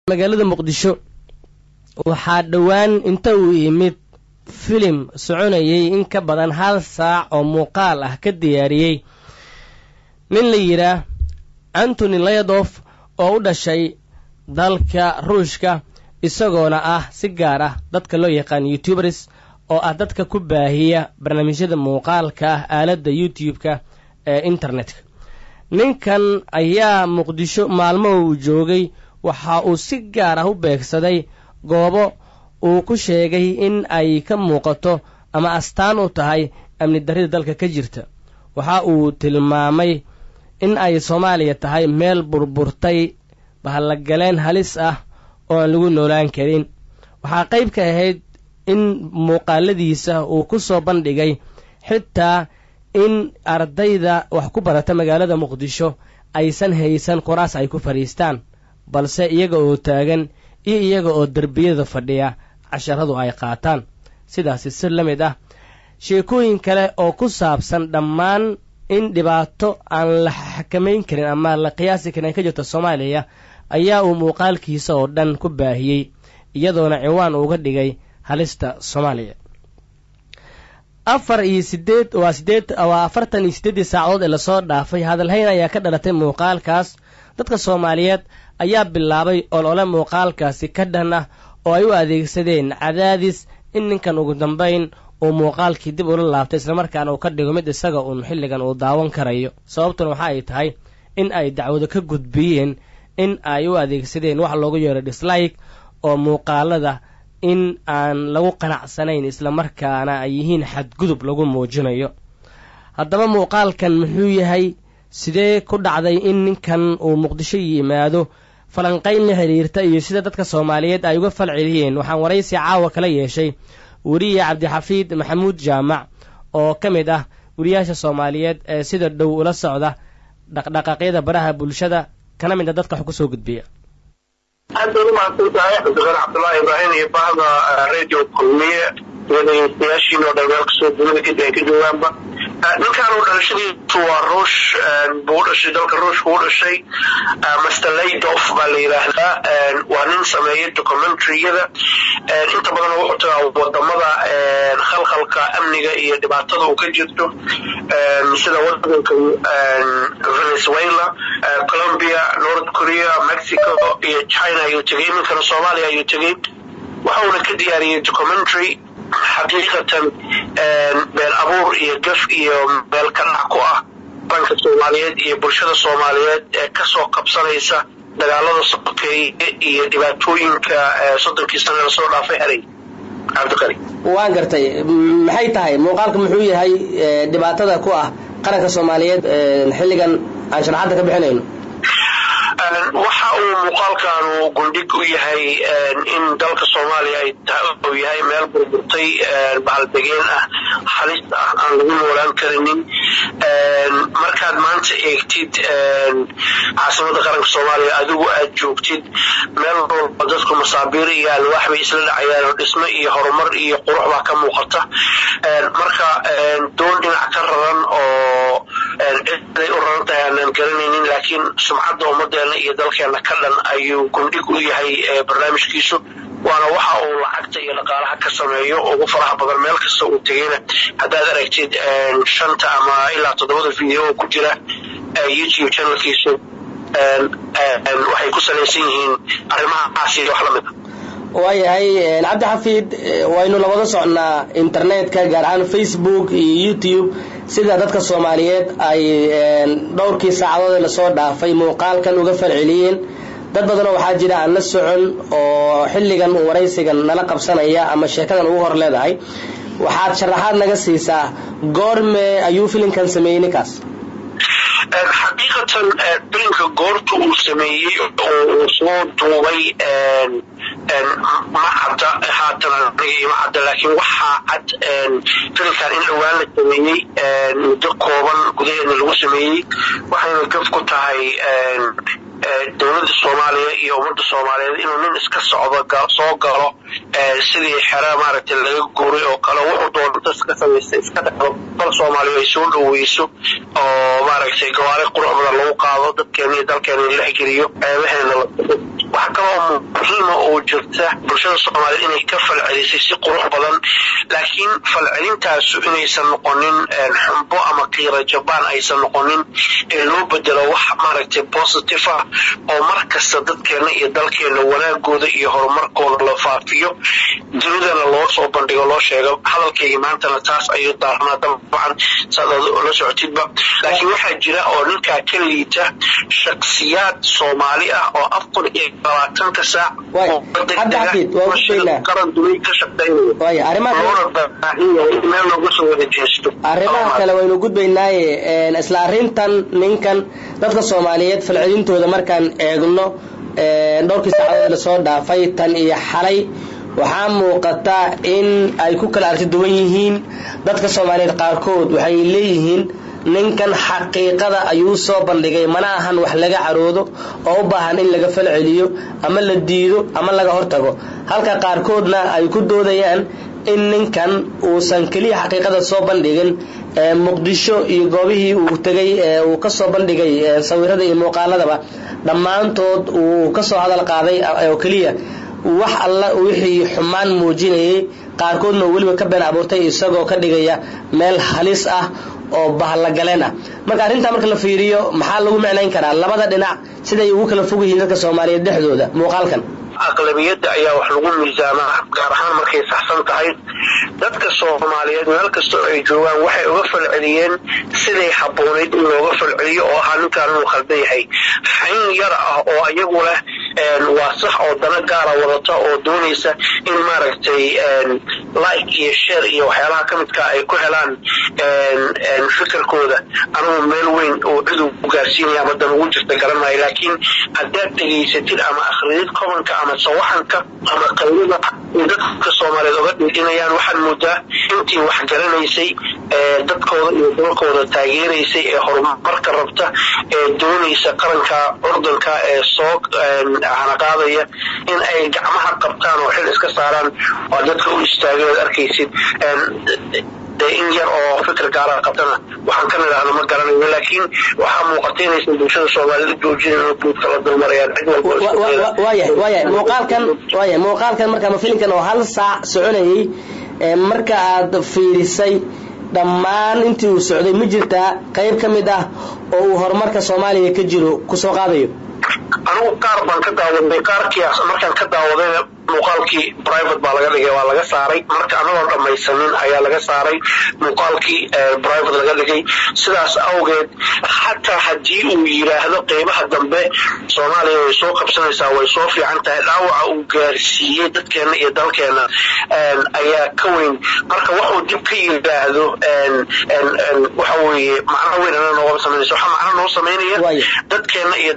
magaalada muqdisho waxaa dhowaan inta uu yimid filim soconayay in ka badan hal saac oo muuqaal ah ka diyaariyey nin la yidhaah antony layadof oo u dhashay dalka ruushka isagoona ah si gaar ah dadka loo yaqaan youtubers oo ah dadka ku baahiya barnaamijyada muuqaalka ah aaladda youtube-ka ee internetka ninkan ayaa muqdisho maalmo uu joogay waxa uu si gaar ah u beegsaday goobo uu ku sheegay in ay ka muuqato ama astaan u tahay amni darrida dalka ka jirta waxa uu tilmaamay in ay soomaaliya tahay meel burburtay bahallagaleen halis ah oo aan lagu noolaan karin waxaa qayb ka ahayd in muuqaaladiisa uu ku soo bandhigay xitaa in ardayda wax ku barata magaalada muqdisho aysan haysan quraas ay ku fadhiistaan balse iyaga oo taagan iyo iyaga oo derbiyada fadhiya casharadu ay qaataan sidaasi si la mid ah sheekooyin kale oo ku saabsan dhammaan in dhibaato aan la xakamayn karin ama la qiyaasi karin ay ka jirto soomaaliya ayaa uu muuqaalkiisa oo dhan ku baahiyey iyadoona ciwaan uga dhigay halista soomaaliya afar iyo sideed waa sideed waa afartan iyo siddeeddii saacadood ee lasoo dhaafay hadalhayn ayaa ka dhalatay muuqaalkaas dadka soomaaliyeed ayaa bilaabay olole muuqaalkaasi ka dhan ah oo ay u adeegsadeen cadaadis in ninkan ugu dambayn uu muuqaalkii dib ula laabtay islamarkaana uu ka dhigo mid isaga uun xilligan uu daawan karayo sababtuna waxa ay tahay in ay dacwado ka gudbiyeen in ay u adeegsadeen wax loogu yeero dislike oo muuqaalada in aan lagu qanacsanayn islamarkaana ay yihiin xadgudub lagu muujinayo haddaba muuqaalkan muxuu yahay sidee ku dhacday in ninkan uu muqdisho yimaado falanqayn la xidhiirta iyo sida dadka soomaaliyeed ay uga fal celiyeen waxaan waraysi caawa kala yeeshay weriye cabdixafiid maxamuud jaamac oo ka mid ah weriyaasha soomaaliyeed ee sida dhow ula socda dhaqdhaqaaqyada baraha bulshada kana mid a dadka wax ku soo gudbiya aad baad umahadsan tahay cabdiqani cabdullaahi ibraahim iyo bahda radio kulmiye iyo dhegeystayaashiin oo dhan meel kastoo dunida kadib ay ka joogaanba ninkan uu dhalashadiisu waa ruush buu u dhashay dalka ruushka u dhashay master laydof baa la yidhaahdaa waa nin sameeya documentariyada inta badan wuxuu tagaa wadamada khalkhalka amniga iyo dhibaatada uu ka jirto sida wadanka venezuela colombia north korea mexico iyo china ayuu tegay iminkana soomaaliya ayuu tegay waxauna ka diyaariyey documentary xaqiiqatan been abuur iyo gaf iyo meel ka dhac ku ah danka soomaaliyeed iyo bulshada soomaaliyeed ee kasoo qabsanaysa dagaalada sokeeye iyo dhibaatooyinka soddonkii sane lasoo dhaafay haray cabdiqani waan gartay maxay tahay muuqaalka muxuu yahay dhibaatada ku ah qaranka soomaaliyeed xilligan aan sharaxadda ka bixinayno waxa uu muuqaalkanu gundhig u yahay in dalka soomaaliya uu yahay meel burburtay bahaldegeen ah halis ah aan lagu noolaan karinin markaad maanta eegtid caasimada qaranka soomaaliya adigu aad joogtid meel walba dadku masaabiir iyo alwaax bay isla dhacayaan oo dhismo iyo horumar iyo qurux baa ka muuqata marka doon dhinac ka raran oo ciday u raran tahay aanaan garanaynin laakiin sumcadda ummadeena iyo dalkeena ka dhan ayuu gundhig u yahay barnaamijkiisu waana waxa uu lacagta iyo dhaqaalaha ka sameeyo ugu faraha badan meel kasta uu tegeyna haddaad aragtid shanta ama ilaa toddobada video oo ku jira youtube channelkiisu waxay ku salaysan yihiin arrimahaas iyo wax la mid a waayahay cabdi xafiid waynu labada socnaa internetka gaar ahaan facebook iyo youtube sida dadka soomaaliyeed ay dhowrkii saacadood ee lasoo dhaafay muuqaalkan uga falceliyeen dad badanoo waxaa jira aan la socon oo xilligan uu waraysigan nala qabsanaya ama sheekadan ugu hor leedahay waxaad sharaxaad naga siisaa goorme ayuu filimkan sameeyey ninkaas xaqiiqatan filimka goorta uu sameeyey oo uu soo duubay ma cadda haatan aniga ima cadda laakiin waxaa cad filimkan in dhowaan la sameeyey muddo kooban gudaheedna lagu sameeyey waxayna gaf ku tahay dowladda soomaaliya iyo ummadda soomaaliyeed inuu nin iska socdo soo galo sidii xera maaragtay laga guuray oo kale wuxuu doonta iska samaystay iska dhacdo bal soomaaliya ay soo dhoweyso oo maaragtay gawaari qurux badan lagu qaado dadkeena iyo dalkeena in la xigiriyo ceebaheena la waxaa kaloo muhiima oo jirta bulshada soomaaliyed inay ka falcelisay si qurux badan laakiin falcelintaasu inaysan noqonin xumbo ama qiira jabaan aysan noqonin ee loo bedelo wax maaragtay positive ah oo mar kasta dadkeena iyo dalkeena wanaagooda iyo horumarkooda la faafiyo dunidana loo soo bandhigo loo sheego hadalkayga maantana taas ayuu daarnaa dabcan saad la socotidba laakiin waxaa jira oo ninkaa ka liita shaksiyaad soomaali ah oo afar iyo labaatanka saac qaran dunay ka shaqeynaya loona baahan yahay in meel looga soo wada jeesto arrimaha kale waynu gudbaynaaye isla arrintan ninkan dadka soomaaliyeed falcelintooda markaan eegno dhowrkii saacadood lasoo dhaafay tan iyo xalay waxaa muuqata in ay ku kala arti duwan yihiin dadka soomaaliyeed qaarkood waxay leeyihiin ninkan xaqiiqada ayuu soo bandhigay mana ahan wax laga caroodo oo u baahan in laga falceliyo ama la diido ama laga hortago halka qaarkoodna ay ku doodayaan in ninkan uusan keliya xaqiiqada soo bandhigin muqdisho iyo goobihii uu tegay uu kasoo bandhigay sawirada iyo muuqaaladaba dhammaantood uu kasoo hadal qaaday oo keliya wax alla wixii xumaan muujinayay qaarkoodna weliba ka been abuurtay isagoo ka dhigaya meel halis ah oo bahlagaleen ah marka arrintaa marka la fiiriyo maxaa lagu micnayn karaa labada dhinac siday ugu kala fog yihiin dadka soomaaliyeed dhexdooda muuqaalkan aqlabiyadda ayaa wax lagu miisaamaa gaar ahaan markay saxsan tahay dadka soomaaliyeed meel kastoo ay joogaan waxay uga falceliyeen siday habboonayd in looga falceliyo oo ahaa ninkaan inuu khaldan yahay xayn yar ah oo iyagu leh waa sax oo dana gaara wadata oo doonaysa in maaragtay like iyo share iyo waxyaalaha ka midka ay ku helaan fikirkooda anugu meel weyn oo cid u gaarsiinaya ama dan ugu jirta garanaya laakiin haddaad dhegaysatid ama akhridid kobanka ama sawaxanka ama qaylada ay dadka soomaaliyeed oga dhiidhinayaan waxaad moodaa intii wax garanaysay dadkooda iyo dalkooda taageeraysay ee horumarka rabta ee doonaysa qaranka curdanka ee soo hanaqaadaya in ay gacmaha qabtaan oo xil iska saaraan waa dadka u istaagay oad arkaysid in yar oo fikir gaara qabtana waxaan ka nidhaahno ma garanayo laakiin waxaa muuqata inaysan bulshada soomaaliyed u joojinayn oo guudka la dulmarayaan cid walbawaayahay waayahay muuqaalkan waayahay muuqaalkan marka ama filimkan oo hal saac soconayay marka aad fiirisay dhammaan intii uu socday ma jirtaa qayb ka mid ah oo uu horumarka soomaaliya ka jiro kusoo qaadayo anugu qaar baan ka daawaday qaarkii markaan ka daawadayna muuqaalkii private baa laga dhigay waa laga saaray marka anagoon dhammaysanin ayaa laga saaray muuqaalkii private laga dhigay sidaas awgeed xataa haddii uu yidhaahdo qeybaha dambe soomaaliya way soo qabsanaysaa way soo fiican tahay dhaawaca uu gaarsiiyey dadkeena iyo dalkeena ayaa ka weyn marka waxuu dib ka yidhaahdo waxa weeye macno weyn ana noogama samaynaysa waxaa macno noo samaynaya dadkeena iyo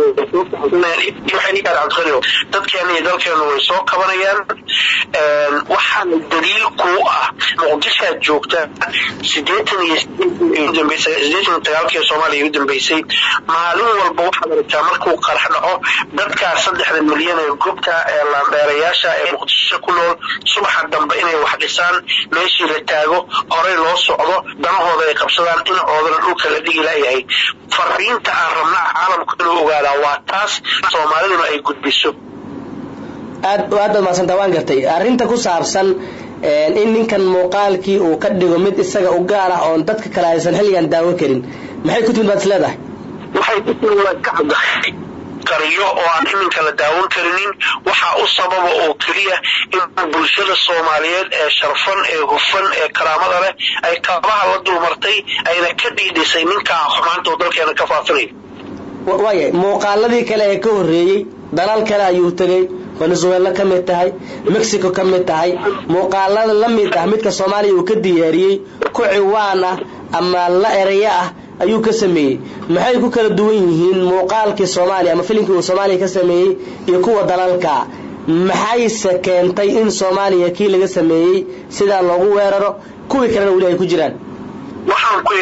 dalkeena dadkeena iyo dalkeena way soo kabanayaan waxaana daliil kuu ah muqdishaad joogta sideetan iyo sideetan sagaalkii soomaaliya u dambeysay maalin walba waxaad aragtaa markuu qarax dhaco dadkaa saddexda milyan ee gobta ee laandheerayaasha ee muqdisho ku nool subaxa dambe inay wax dhisaan meeshii la taago horey loo socdo danahooda ay qabsadaan dhinacoodana dhulka la dhigi layahay fariinta aan rabnaa caalamku inuu ogaadaa waa taas soomaaliduna ay gudbiso aad aad baad mahadsanta waan gartay arrinta ku saabsan in ninkan muuqaalkii uu ka dhigo mid isaga u gaar ah oon dadka kale aysan xilligan daawo karin maxay ku timid baad is leedahay waxay ku timid waa ka caddahay qariyo oo aan iminka la daawan karinin waxaa u sababa oo keliya in bulshada soomaaliyeed ee sharfan ee hufan ee karaamada leh ay kabaha la dulmartay ayna ka dhiidhisay ninkaa xumaanta oo dalkeena ka faafinayo waayahay muuqaaladii kale ee ka horreeyey dalal kale ayuu tegey venezuela ka mid tahay mexico ka mid tahay muuqaalada la mid ah midka soomaaliya uu ka diyaariyey ku ciwaan ah ama la ereyo ah ayuu ka sameeyey maxay ku kala duwan yihiin muuqaalkii soomaaliya ama filimkii uu soomaaliya ka sameeyey iyo kuwa dalalka maxayse keentay in soomaaliya kii laga sameeyey sidaa loogu weeraro kuwii kalena weli ay ku jiraan waxaan ku yidhi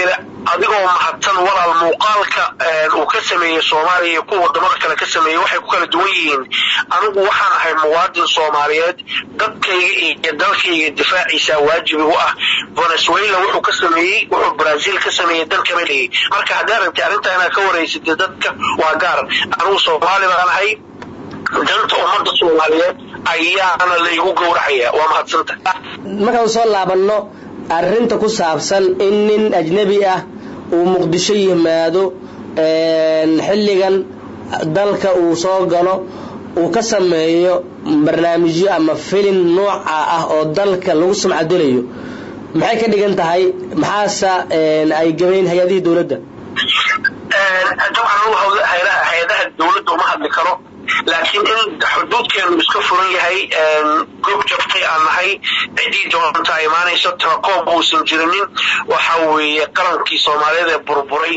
adigoo mahadsan walaal muuqaalka uu ka sameeyey soomaaliya iyo kuwa wadamada kale ka sameeyey waxay ku kala duwan yihiin anigu waxaan ahay muwaadin soomaaliyeed dadkayga iyo dalkayga difaaciisa waajibi u ah venezuela wuxuu ka sameeyey wuxuu brazil ka sameeyey dan kama dhigay marka haddaa rabtay arrintaa inaad ka wareysatay dadka waa gaar anigu soomaali baan ahay danta ummadda soomaaliyeed ayaana laygu gowracaya waa mahadsanta markaan soo laabanno arrinta ku saabsan in nin ajnebi ah uu muqdisho yimaado xilligan dalka uu soo galo uu ka sameeyo barnaamijyo ama filin nooca ah oo dalka lagu sumcadelayo maxay ka dhigan tahay maxaase ay gabayn hay-adihii dowladda dabcan hay-adaha dowladda uma hadli karo laakiin in xuduudkeenu iska furan yahay goob jabtay aan nahay ciddii doontaa imaanaysa telacom uusan jirinin waxa weeye qarankii soomaaliyeed ee burburay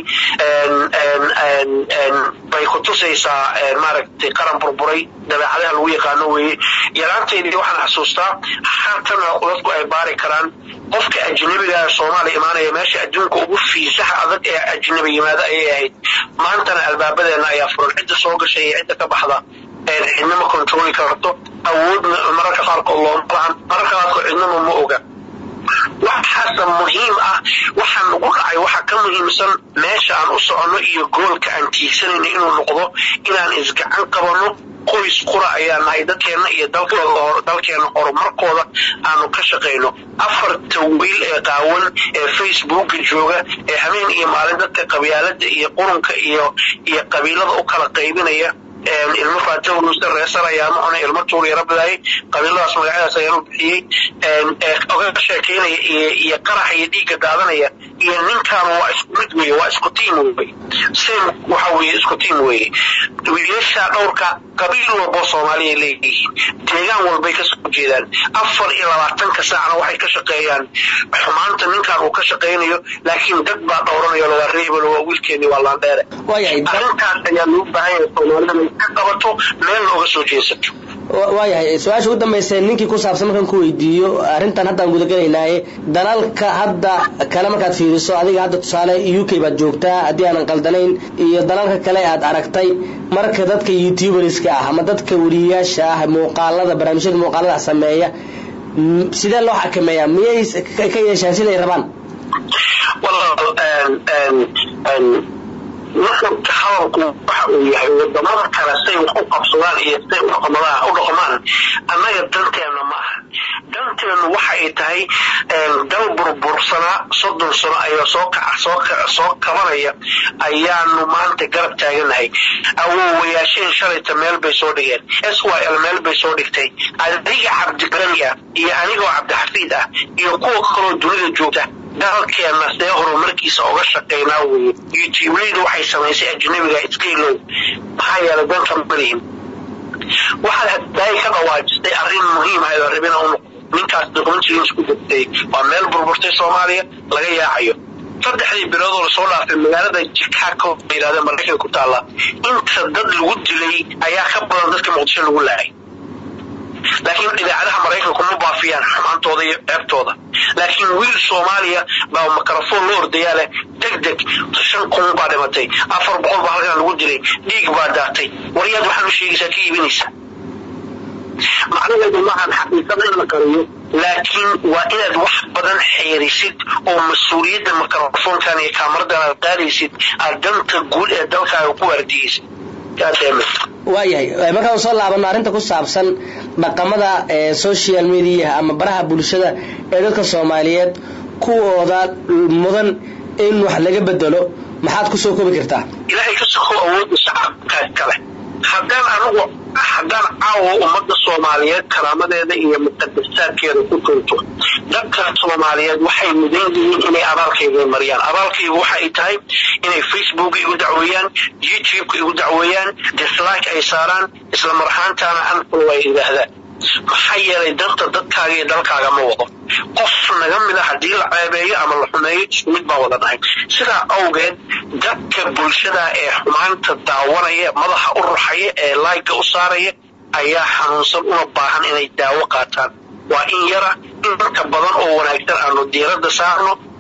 bay ku tusaysaa maaragtay qaran burburay dabeecadaha lagu yaqaano weeye yaraanteydii waxaan xasuustaa haatana dadku ay baari karaan qofka ajnabiga soomaaliya imaanaya meesha adduunka ugu fiisaha adag ee ajnabi yimaada ayay ahayd maantana albaabadeena ayaa furan cidda soo gashay iyo cidda ka baxda cidnama controli karto awoodna mararka qaarkood looma lahan mararka qaarkood cidnama ma oga waxaase muhiim ah waxaa nagu dhacay waxaa ka muhiimsan meesha aan u soconno iyo goolka aan tiigsanayno inuu noqdo inaan isgacan qabanno qoys qura ayaa nahay dadkeenna iyo dalkeenna horumarkooda aanu ka shaqayno afarta wiil ee qaawan ee facebooka jooga ee habeen iyo maalin dadka qabyaalada iyo qurunka iyo iyo qabiilada u kala qaybinaya ilmo faatahuluusa reesar ayaama cuna ilmo tuur yara bidaayay qabiiladaas magacyadaas ayaanu bixiyey oga sheekeynaya iyo qaraxa iyo dhiigga daadanaya iyo ninkaan waa isku mid weeye waa isku tiim weye same waxa weeye isku tiim weeye wiilasha dhowrka qabiil walboo soomaaliya leeyihiin deegaan walbay kasoo jeedaan afar iyo labaatanka saacna waxay ka shaqeeyaan xumaanta ninkaan uu ka shaqaynayo laakiin dad baa dhowranayo waa reebel waa wiilkeeni waa laandheere arrintaas ayaa loo baahan yahay soomaalida inay ka qabato meel looga soo jeesato waayahay su-aasha ugu dambaysa ninkii ku saabsan markaan ku weydiiyo arrintan haddaan gudagelaynaaye dalalka hadda kale markaad fiiriso adiga hadda tusaale u k baad joogtaa haddii aanan qaldanayn iyo dalalka kale aad aragtay marka dadka youtuberska ah ama dadka weriyayaasha ah muuqaalada barnaamijyada muuqaalada sameeya sidee loo xakameeyaa miyay ka yeeshaan siday rabaan nuxurka hadalku waxa uu yahay wadamada kale say wax u qabsadaan iyo say u dhaqmaan annaga danteena ma aha danteenu waxa ay tahay dal burbursanaa soddon sano ayaa soo kabanaya ayaanu maanta garab taaganahay awoowayaasheen shalayta meel bay soo dhigeen s y l meel bay soo dhigtay adiga cabdiqani ah iyo anigoo cabdixafiid ah iyo kuwa kaloo dunida joogta dalkeenna see horumarkiisa oga shaqaynaa weye youtubeleyda waxay samaysay ajnabiga iskaylow maxaa yeelay danka malihin waxaad hadaayi ka dhawaajistay arrin muhiim ahayd oo rabina u noqdo ninkaas documentary isku degtay waa meel burburtay soomaaliya laga yaacayo saddexdii biloodoo lasoo dhaafay magaalada chicago la yidhahda maraykanka ku taalla inta dad lagu dilay ayaa ka badan dadka muqdisho lagu laayay laakiin idaacadaha maraykanku ma baafiyaan xumaantooda iyo ceebtooda laakiin wiil soomaaliya baa mikrofon loo ordayaa leh deg deg shan kun baa dhimatay afar boqol baa halkan lagu dilay dhiig baa daatay waryaad waxaad u sheegaysaa ka iibinaysa macnaheedu maahan xaqiiqada in la qariyo laakiin waa inaad wax badan xeerisid oo mas-uuliyadda mikrofonkan iyo kaamaradan aad qaadaysid aad danta guud ee dalkaaga ku waardiyeysid waayahay markaan soo laabano arrinta ku saabsan dhaqamada social mediaha ama baraha bulshada ee dadka soomaaliyeed kuwooda mudan in wax laga bedelo maxaad ku soo kobi kartaa ilaahay ka soko awoodda shacabkaas kale haddaan anigu haddaan caawo ummadda soomaaliyeed karaamadeeda iyo muqadasaadkeeda ku tunto dadka soomaaliyeed waxay mudan yihiin inay abaalkayga mariyaan abaalkaygu waxa ay tahay inay facebook igu dacweeyaan youtubeka igu dacweeyaan dislike ay saaraan isla marhaantaana anful ay yidhaahdaan maxaa yeelay danta dadkaaga iyo dalkaaga ma wado qof naga mid a haddii la ceebeeyo ama la xumeeyo isku mid baa wada nahay sidaa awgeed dadka bulshada ee xumaanta daawanaya madaxa u ruxaya ee laayga u saaraya ayaa xanuunsan una baahan inay daawo qaataan waa in yara in dadka badan oo wanaagsan aanu diiradda saarno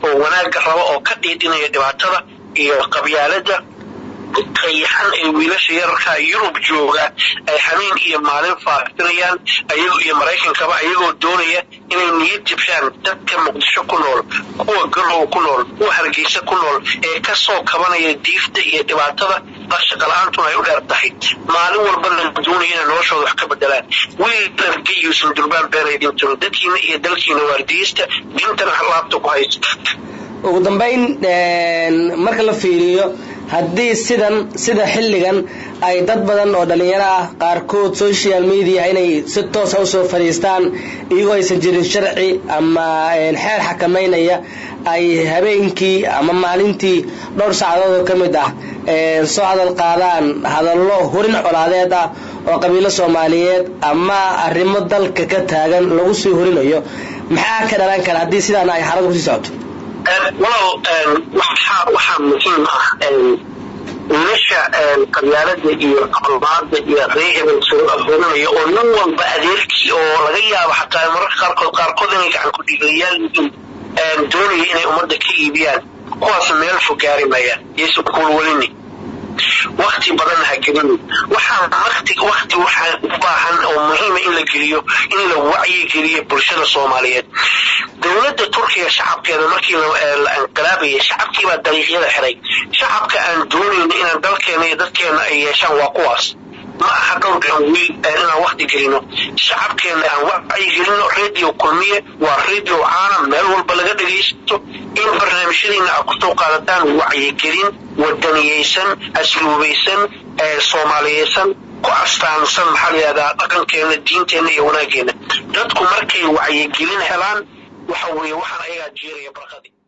oo wanaagga raba oo ka dhiidhinaya dhibaatada iyo qabyaalada qayaxan ee wiilasha yararka yurub jooga ay habeen iyo maalin faafinayaan ayago iyo maraykankaba ayagoo doonaya inay niyad jibshaan dadka muqdisho ku nool kuwa garow ku nool kuwa hargeysa ku nool ee kasoo kabanaya diifta iyo dhibaatada shaqala-aantuna ay u dheer tahay maalin walba la doonaya inay noloshooda wax ka bedelaan wiil dargayuusan durbaan beenaydin jiro dadkiina iyo dalkiina waardiyista diintana laabta ku haysta ugu dambayn marka la fiiriyo haddii sidan sida xilligan ay dad badan oo dhallinyaro ah qaarkood social media inay si toosa usoo fadhiistaan iyagoo aysan jirin sharci ama xeer xakamaynaya ay habeenkii ama maalintii dhowr saacadood oo ka mid ah soo hadal qaadaan hadallo hurin colaadeed ah oo qabiilo soomaaliyeed ama arrimo dalka ka taagan lagu sii horinayo maxaa ka dhalan kara haddii sidaan ay xaaladu kusii socoto walow waxaa muhiim ah wiilasha qabyaalada iyo qalbaada iyo ree hebel soo abuurinaya oo nin walba adeerkii oo laga yaabo xataa mararka qaarkood qaarkood inay gacan ku dhiigayaal yihiin doonaya inay ummadda ka iibiyaan kuwaas meel fog gaari mayaan yaysan kuulwelini wakti badan ha gelini waxaa wakti wakti waxaa u baahan oo muhiima in la geliyo in la wacyi geliyo bulshada soomaaliyeed dowladda turkiga shacabkeeda markii la inqilaabayay shacabkiibaa dariiqyada xiray shacabka aan doonayno inaan dalkeena iyo dadkeena ay yeeshaan waa kuwaas ma aha dhowrkan wiil inaan wakti gelino shacabkeena aan wacyi gelino radio kulmiye waa radio caalam meel walba laga dhegaysto in barnaamijyadiina aad kusoo qaadataan wacyigelin wadaniyeysan asluubaysan soomaaliyeysan ku astaansan maxaa la yihahdaa dhaqankeena diinteena iyo wanaageena dadku markay wacyigelin helaan waxa weeye waxaan ayagaa jeeraya barqadii